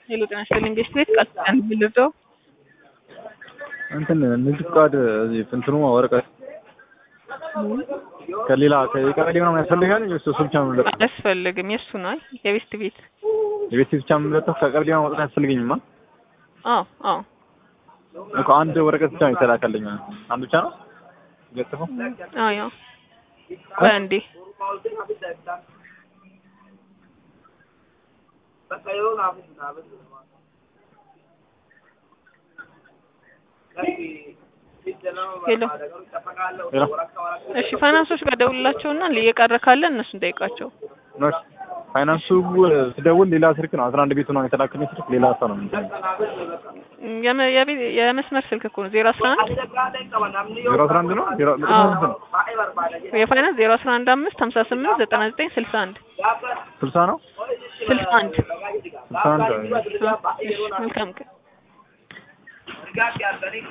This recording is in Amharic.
ሄሎ ጤና ይስጥልኝ ቤት ቤት ቃል ኪዳን የምልደው እንትን ንግድ ፍቃድ እዚህ እንትኑ ወረቀት ከሌላ ከቀበሌ ምናምን ያስፈልጋል ወይስ እሱ ብቻ ነው የምንለጠው? አያስፈልግም። የእሱ ነው የቤት ቤት የቤት ብቻ የምንለጠው ከቀበሌ ምናምን ወረቀት አያስፈልገኝማ። አዎ አዎ እኮ አንድ ወረቀት ብቻ ነው የተላከልኝ። አንድ ብቻ ነው ገጥፈው አዎ ያው ቆይ አንዴ ሄሎ ሌላ እሺ ፋይናንሶች ጋር ደውልላቸውና እየቀረ ካለ እነሱን ጠይቃቸው። ኖች ፋይናንሱ ስደውል ሌላ ስልክ ነው አስራ አንድ ቤቱ ነው የተላከልኝ ስልክ ሌላ ሰው ነው የሚሰጠኝ። የመ- የቤት- የመስመር ስልክ እኮ ነው ዜሮ አስራ አንድ ዜሮ አስራ አንድ ነው ዜሮ አዎ። ስንት ነው? የፋይናንስ ዜሮ አስራ አንድ አምስት ሀምሳ ስምንት ዘጠና ዘጠኝ ስልሳ አንድ ስልሳ ነው ስልሳ አንድ ስልሳ አንድ እሺ መልካም ቀን